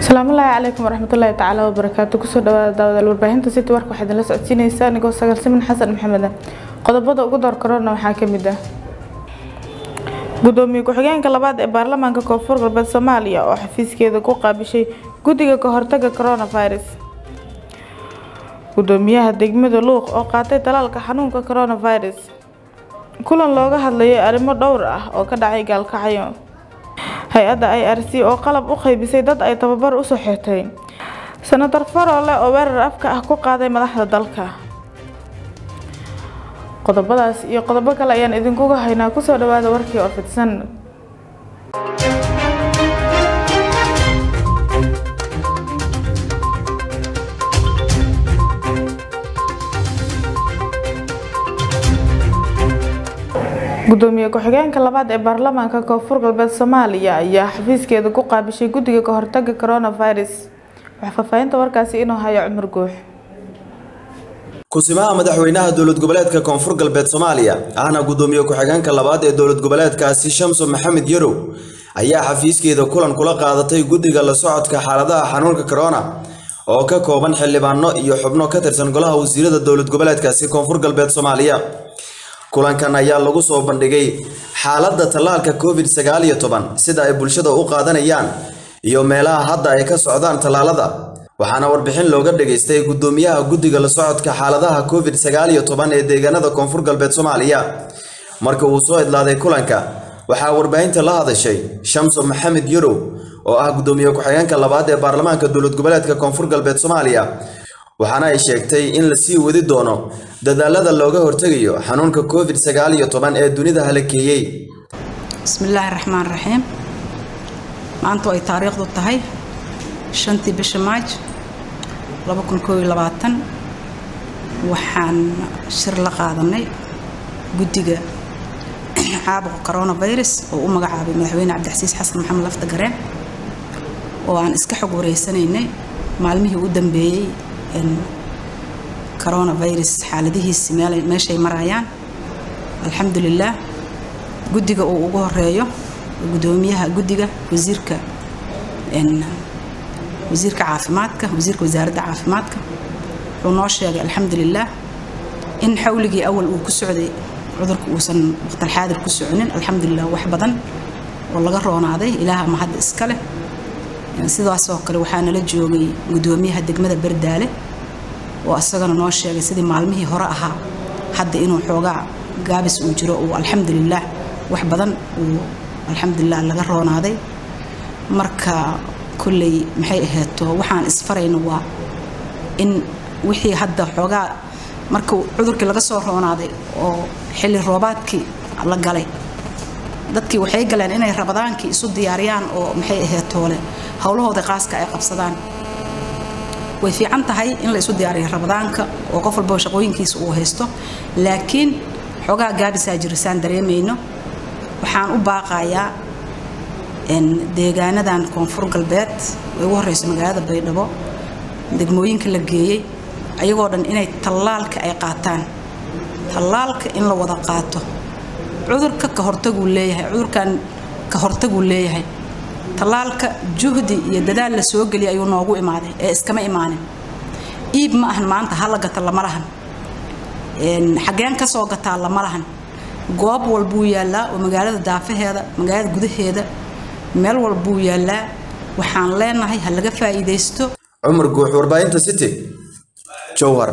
asalaamullaahi calaykum waraxmatullaahi tacaala wabarakaatu kusoo dhawaada daawadaal warbaahinta city warka waxaad idinla socodsiinaysaa anigoo sagaal simin xasan maxamed ah qodobada ugu door korona waxaa ka mid ah gudoomiye ku-xigeenka labaad ee baarlamaanka koonfur galbeed soomaaliya oo xafiiskeeda ku qaabishay guddiga ka hortaga coronavirus gudoomiyaha degmada luuq oo qaatay talaalka xanuunka coronavirus kulan looga hadlayay arrimo dhowr ah oo ka dhacay gaalkacyo hay-adda i r c oo qalab u qaybisay dad ay tababar usoo xirtay senator farole oo weerar afka ah ku qaaday madaxda dalka qodobadaas iyo qodobo kale ayaan idinkuga haynaa kusoo dhawaada warkii oo fidsan gudoomiye ku-xigeenka labaad ee baarlamaanka koonfur galbeed soomaaliya ayaa xafiiskeeda ku qaabishay guddiga ka hortaga coronavirus waxaa faahfaahinta warkaasi inuu hayo cumar guux kusimaha madaxweynaha dowlad goboleedka koonfur galbeed soomaaliya ahna gudoomiye ku-xigeenka labaad ee dowlad goboleedkaasi shamso maxamed yarow ayaa xafiiskeeda kulan kula qaadatay guddiga la socodka xaaladaha xanuunka corona oo ka kooban xildhibaano iyo xubno ka tirsan golaha wasiirada dowlad goboleedkaasi koonfur galbeed soomaaliya kulankan ayaa lagu soo bandhigay xaaladda tallaalka covid sagaal iyo toban sida ay bulshada u qaadanayaan iyo meelaha hadda ay ka socdaan tallaalada waxaana warbixin looga dhageystay gudoomiyaha guddiga la socodka xaaladaha covid sagaal iyo toban ee deegaanada koonfur galbeed soomaaliya marka uu soo idlaaday kulanka waxaa warbaahinta la hadashay shamso maxamed yarow oo ah gudoomiye ku-xigeenka labaad ee baarlamaanka dowlad goboleedka koonfur galbeed soomaaliya waxaana ay sheegtay in la sii wadi doono dadaalada looga hortegayo xanuunka covid sagaal iyo toban ee dunida halakeeyey bismillaahi raxmaan raxiim maanta ay taariikhdu tahay shantii bisha maaj waxaan shir la qaadanay guddiga caabuqa coronavirus oo u magacaabay madaxweyne cabdixasiis xasan maxamed lafta gareen oo aan iska xog wareysanaynay maalmihii u dambeeyey coronavirus xaaladihiisi meeshay marayaan alxamdulilaah guddiga uu ugu horeeyo gudoomiyaha guddiga wasiirka wasiirka caafimaadka wasiirka wasaaradda caafimaadka wuxuu noo sheegay alxamdulilaah in xawligii awal uu ku socday cudurka uusan waqtalxaadir ku soconin alxamdulilah wax badan oo laga roonaaday ilaaha mahadda iska leh sidaasoo kale waxaa nala joogay gudoomiyaha degmada bardaale oo isagana noo sheegay sidii maalmihii hore ahaa hadda inuu xoogaa gaabis uu jiro uu alxamdulilaah wax badan uu alxamdulilah laga roonaaday marka kolley maxay ahayto waxaan isfarayna waa in wixii hadda xoogaa marka cudurkii laga soo roonaaday oo xilli roobaadkii la galay dadkii waxay galeen inay rabadaankii isu diyaariyaan oo maxay ahaytoole howlahooda qaaska ay qabsadaan way fiican tahay in la isu diyaariyo rabadaanka oo qof walbaba shaqooyinkiisa uu haysto laakiin xoogaa gaabisaa jirisaan dareemayno waxaan u baaqayaa deegaanadan koonfur galbeed ay ugu horeyso magaalada baydhabo degmooyinka la geeyey ayagoo dhan inay tallaalka ay qaataan tallaalka in la wada qaato cudurka ka hortaguu leeyahay cudurkan ka hortaguu leeyahay tallaalka juhdi iyo dadaal la soo geliyay ayuu noogu imaaday ee iskama imaanin iib ma ahan maanta hala gata lama lahan xageen ka soo gataa lama lahan goob walbuu yaallaa oo magaalada daafaheeda magaalada gudaheeda meel walbuu yaallaa waxaan leenahay ha laga faa'iidaysto cumar guux warbaahinta city jowhar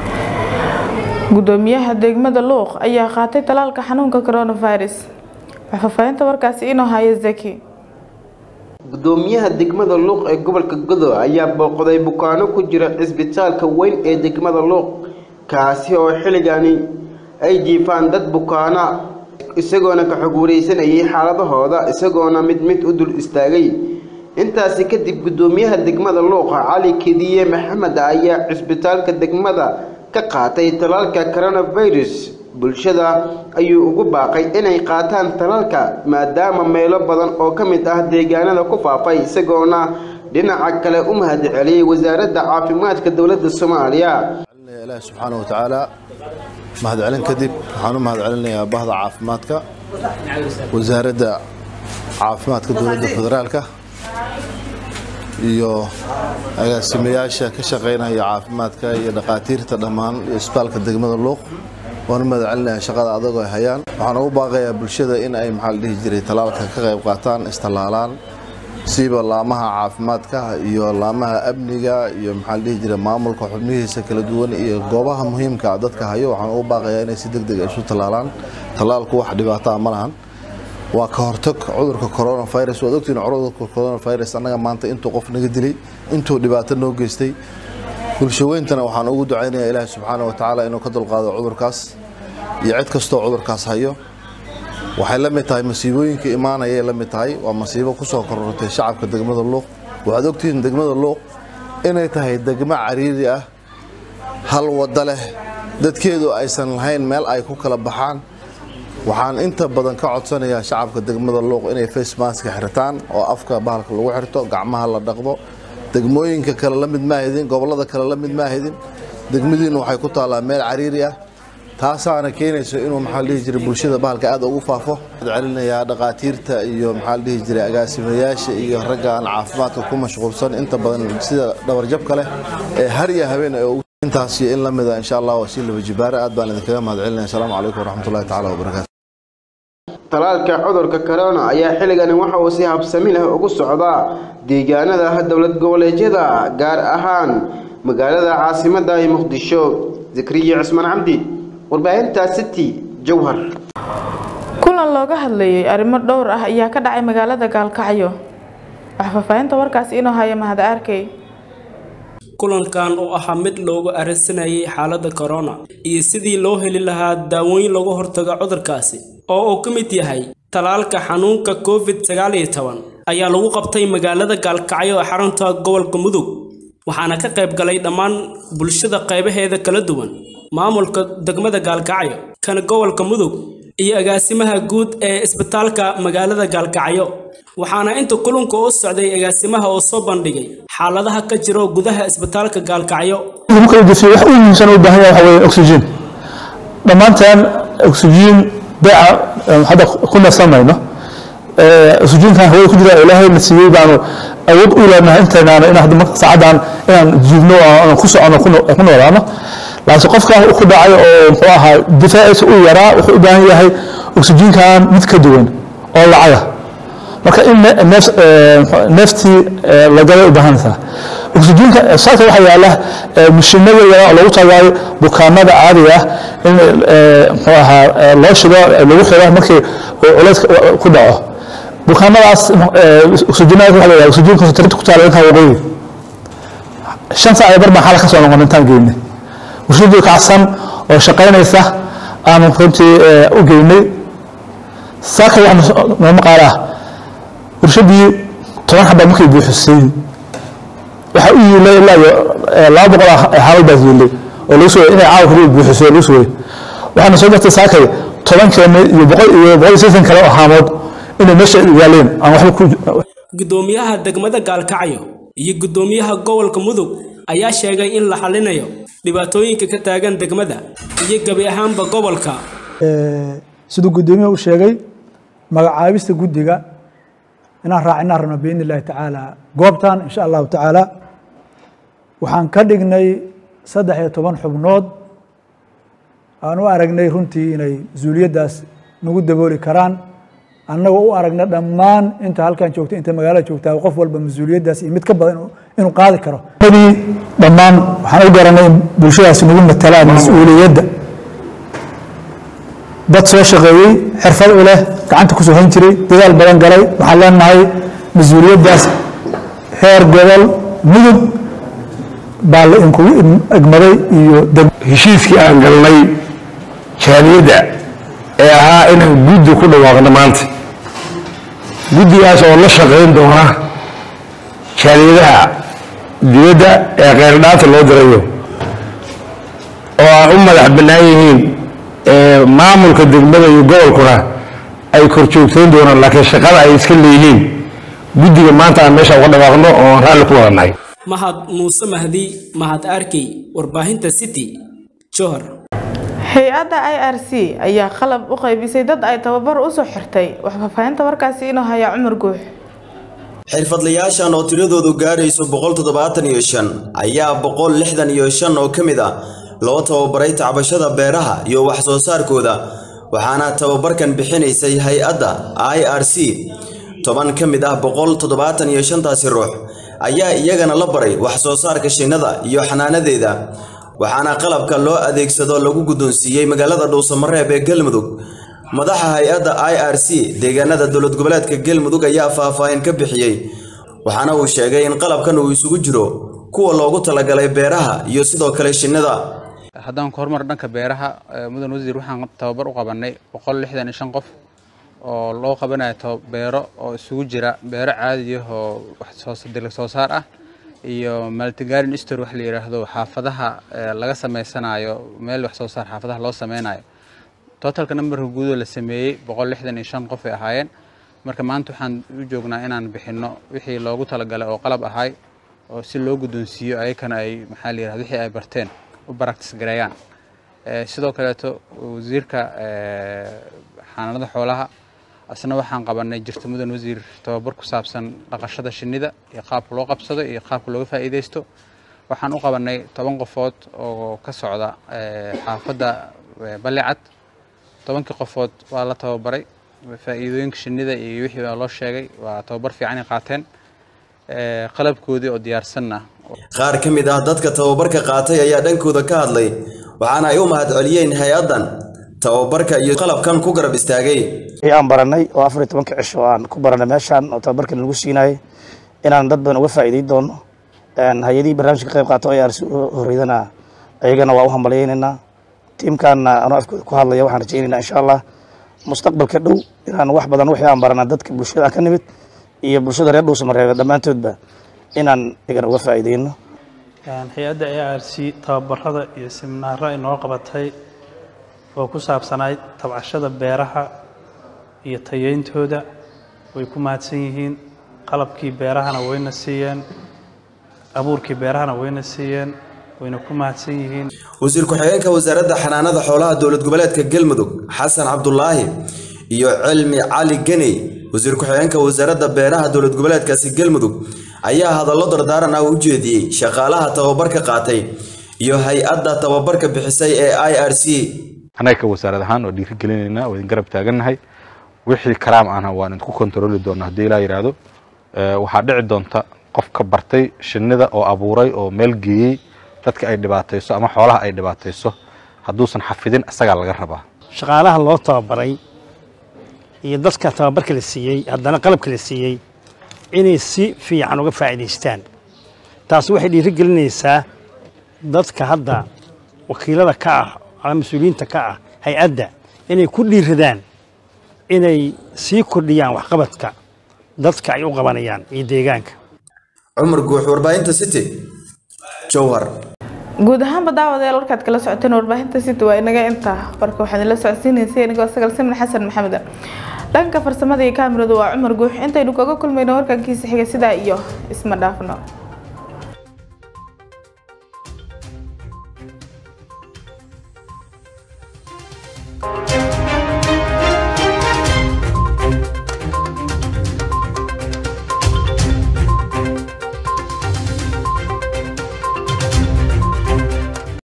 gudoomiyaha degmada luuq ayaa qaatay talaalka xanuunka coronavirus waxaa faahfaahinta warkaasi inuu hayo zaki gudoomiyaha degmada luuq ee gobolka godo ayaa booqday bukaano ku jira cisbitaalka weyn ee degmada luuq kaasi oo xilligani ay jiifaan dad bukaana isagoona ka xog wareysanayay xaaladahooda isagoona mid mid u dul istaagay intaasi kadib gudoomiyaha degmada luuqa cali kediye maxamed ayaa cisbitaalka degmada ka qaatay talaalka coronavirus bulshada ayuu ugu baaqay inay qaataan talaalka maadaama meelo badan oo ka mid ah deegaanada ku faafay isagoona dhinaca kale u mahadceliyey wasaaradda caafimaadka dowladda soomaaliya ilaahi subxaana wa tacaala mahadcelin kadib waxaan u mahadcelinayaa bahda caafimaadka wasaaradda caafimaadka dowladda federaalka iyo agaasimayaasha ka shaqaynaya caafimaadka iyo dhakhaatiirta dhammaan iyo isbitaalka degmada luuq waanu mahad celinaya shaqada adag ay hayaan waxaan ugu baaqayaa bulshada in ay maxaa la dhihi jiray talaalka ka qayb qaataan istallaalaan siiba laamaha caafimaadka iyo laamaha amniga iyo maxaa la dhihi jiray maamulka xubnihiisa kala duwan iyo goobaha muhiimka ah dadka hayo waxaan ugu baaqayaa inay si deg deg isu tallaalaan tallaalku wax dhibaataa ma lahan waa ka hortag cudurka coronavirus waad ogtiin cudurka coronavirus annaga maanta intuu qof naga dilay intuu dhibaato noo geystay bulshaweyntana waxaan ugu ducaynayaa ilaahi subxaana wa tacaala inuu ka dulqaado cudurkaas iyo cid kastoo cudurkaas hayo waxay la mid tahay masiibooyinka imaanayay la mid tahay waa masiibo ku soo korortay shacabka degmada luuq waxaad ogtihiin degmada luuq inay tahay degmo cariiri ah hal waddo leh dadkeedu aysan lahayn meel ay ku kala baxaan waxaan inta badan ka codsanayaa shacabka degmada luuq inay face maska xirtaan oo afka bahalka lagu xirto gacmaha la dhaqdo degmooyinka kale la mid maahidin gobollada kale la mid maahidin degmadiinu waxay ku taallaa meel cariiri ah taasaana keenayso inuu maxaa la dhihi jiray bulshada bahalka aad ugu faafo celinayaa dhakhaatiirta iyo maxaa la dhihi jiray agaasimayaasha iyo ragga aan caafimaadka ku mashquulsan inta badan sida dhabarjabka leh ee har iyo habeen ee intaas iyo in la mida insha allah waa si laba jibaare aad baan idinkaga mahad celinaya asalaamu calaykum waraxmatullahi tacaala wabarakaatu talaalka cudurka corona ayaa xilligani waxa uu si habsami leh ugu socdaa deegaanada dowlad goboleedyada gaar ahaan magaalada caasimadda ee muqdisho zakriya cismaan cabdi warbaahinta city jowhar kulan looga hadlayay arrimo dhowr ah ayaa ka dhacay magaalada gaalkacyo wax faahfaahinta warkaasi inoo haya mahad arkay kulankan oo ahaa mid loogu arrinsanayay xaaladda corona iyo sidii loo heli lahaa daawooyin lagu hortago cudurkaasi oo uu ka mid yahay talaalka xanuunka covid sagaal iyo toban ayaa lagu qabtay magaalada gaalkacyo ee xarunta gobolka mudug waxaana ka qayb galay dhammaan bulshada qaybaheeda kala duwan maamulka degmada gaalkacyo kan gobolka mudug iyo agaasimaha guud ee isbitaalka magaalada gaalkacyo waxaana inta kulunka u socday agaasimaha oo soo bandhigay xaaladaha ka jiro gudaha isbitaalka gaalkacyo wax u muhiimsan u baahan yahay waxa weeye oxygen dhammaanteen oxygen beeca hadda ku neefsamayno oxygenkan hawada ku jira ilaahay na siiyey baanu awood u leenahay intaynaana in hadda marka saacadan inaan jiibno oo ku socono ku noolaano laakiin qofkan ku dhacay oo muxuu ahaa difaaciisa u yaraa wuxuu u baahan yahay oxygenkan mid ka duwan oo lacaga marka in neeftii la galay u baahanaysaa oxygenka saaka waxaa yaala mishiinada yaraa oo lagu tagaayo bukaanada caadiga ah in muxuu ahaa loo shigo lagu xiro markii culays ku dhaco bukaanadaas oxygenada waxa la yidhaha oxygen concentrate ku taala intaa waqooyi shan saac iyo bar baan xala ka soo noqon intaan geynay warshadii kacsan oo shaqaynaysa aanu runtii u geynay saaka waxa nooma qaala ah warshadii toban xabaa markay buuxisay waxaa u yiilay ilaa iyo laba boqol xaalad baa yiilay oo lagu sugay inay caawa kaliya buuxiso lagu sugay waxaana soo jartay saakay toban keena iyo boqol iyo boqol iyo sideetan kale oo haamood inay meesha yaaleen aan waxba ku gudoomiyaha degmada gaalkacyo iyo gudoomiyaha gobolka mudug ayaa sheegay in la xalinayo dhibaatooyinka ka taagan degmada iyo gebi ahaanba gobolka siduu gudoomiyaha u sheegay magacaabista guddiga inaan raacinaan rabno biidni illaahi tacaala goobtan insha allahu tacaala waxaan ka dhignay saddex iyo toban xubnood aan u aragnay runtii inay mas-uuliyaddaas nagu dabooli karaan annagoo u aragna dhammaan inta halkan joogta inta magaalada joogtaa qof walba mas-uuliyaddaas iyo mid ka badan inuu qaadi karo nadii dhammaan waxaan u garanay in bulshadaasi nagu matalaan mas-uuliyadda dad soo shaqeeyey xirfad u leh gacanta kusoo hayn jiray dadaal badan galay waxaan leenahay mas-uuliyaddaas heer gobol mudug baa la inkugu egmaday iyo heshiiskii aan galnay jaaliyadda ee ahaa inaan guddi ku dhawaaqno maanta guddigaas oo la shaqayn doona jaaliyadaha dibadda ee kheyrdhaanta loo dirayo oo aan u madax bannaan yihiin maamulka degmada iyo gobolkuna ay kor joogtayn doonaan laakiin shaqada ay iska leeyihiin guddiga maanta aan meesha uga dhawaaqno oo aan raalli ku wadannahay mahad muuse mahdi mahad arkey warbaahinta city johor hay-adda i r c ayaa qalab u qaybisay dad ay tababar usoo xirtay wax faahfaahinta warkaasi inuu haya cumar guux xirfadlayaashan oo tiradoodu gaarayso boqol toddobaatan iyo shan ayaa boqol lixdan iyo shan oo ka mid ah loo tababaray tacbashada beeraha iyo wax soo saarkooda waxaana tababarkan bixinaysay hay-adda i r c toban ka mid ah boqol toddobaatan iyo shantaasi ruux ayaa iyagana la baray wax soo saarka shinnada iyo xanaanadeeda waxaana qalabka loo adeegsado lagu guddoonsiiyey magaalada dhuusamareeb ee galmudug madaxa hay-adda i r c deegaanada dowlad goboleedka galmudug ayaa faahfaahin ka bixiyey waxaana uu sheegay in qalabkan uu isugu jiro kuwa loogu talagalay beeraha iyo sidoo kale shinnida haddaan ku hormar dhanka beeraha mudan wasiir waxaan tababar u qabanay boqol lixdan iyo shan qof oo loo qabanayo beero oo isugu jira beero caadi ah oo waxdalag soo saar ah iyo maltigarin stor wax la yidhaahdo xaafadaha laga sameysanayo meel wax soo saar xaafadaha loo sameynayo totalka numberka guudoo la sameeyey boqol lixdan iyo shan qof ay ahaayeen marka maanta waxaan u joognaa inaan bixinno wixii loogu talagalay oo qalab ahay oo si loo guddoonsiiyo ayakana ay maxaa la yidhahdo wixii ay barteen u baraktis gareeyaan sidoo kaleeto wasiirka xanaanada xoolaha asna waxaan qabanay jirta mudan wasiir tababar ku saabsan dhaqashada shinnida iyo qaabka loo qabsado iyo qaabka looga faa'iidaysto waxaan u qabanay toban qofood oo ka socda xaafadda balicad tobankii qofood waa la tababaray faa'iidooyinka shinnida iyo wixii baa loo sheegay waa tababar fiican ay qaateen qalabkoodii oo diyaarsanna qaar ka mid ah dadka tababarka qaatay ayaa dhankooda ka hadlay waxaana ay u mahadceliyeen hay-addan tababarka iyo qalabkan ku garab istaagay aan baranay oo afar iyo tobanka cisho oo aan ku baranay meeshaan oo tababarkan lagu siinayay inaan dad badan uga faa'iiday doono hay-adihii barnaamijka ka qayb qaato ay arsi horreydana ayagana waa u hambalyaynaynaa tiimkaanna anoo afkooda ku hadlaya waxaan rajaynaynaa insha allah mustaqbalka dhow inaan wax badan wixii aan baranaa dadka bulshada aan ka nimid iyo bulshada reer dhuusamareebe dhammaantoodba inaan igana uga faa'iidayno hay-adda a r c tababarada iyo siminaaro ay noo qabatay oo ku saabsanayd tabcashada beeraha iyo tayeyntooda way ku mahadsan yihiin qalabkii beerahana wayna siiyeen abuurkii beerahana wayna siiyeen wayna ku mahadsan yihiin wasiir ku-xigeenka wasaaradda xanaanada xoolaha dowlad goboleedka galmudug xasan cabdulaahi iyo cilmi cali geney wasiir ku-xigeenka wasaaradda beeraha dowlad goboleedkaasi galmudug ayaa hadallo dardaaran ah u jeediyey shaqaalaha tababarka qaatay iyo hay-adda tababarka bixisay ee i r c annaga ka wasaarad ahaan oo dhiiri gelinaynaa oo idin garab taagannahay wixii karaam ahna waan idinku kontarooli doonaa haddii ilaa yidhaahdo waxaa dhici doonta qof ka bartay shinnida oo abuuray oo meel geeyey dadka ay dhibaatayso ama xoolaha ay dhibaatayso hadduusan xafidin isagaa laga rabaa shaqaalaha loo tababaray iyo dadka tababarka la siiyey haddana qalabka la siiyey inay si fiican uga faa'iidaystaan taasi waxay dhiiri gelinaysaa dadka hadda wakiilada ka ah ama mas-uuliyiinta ka ah hay-adda inay ku dhiiradaan inay sii kordhiyaan waxqabadka dadka ay u qabanayaan iyo deegaanka cumar guux warbaahinta city jowhar guud ahaanba daawadayaal warkaad kala socoteen warbaahinta city waa inaga intaa warka waxaan idinla socodsiinaysay anigoo sagal simin xasan maxamed dhanka farsamada iyo kaamiradu waa cumar guux intaynu kaga kulmayno warkankiisa xiga sidaa iyo isma dhaafno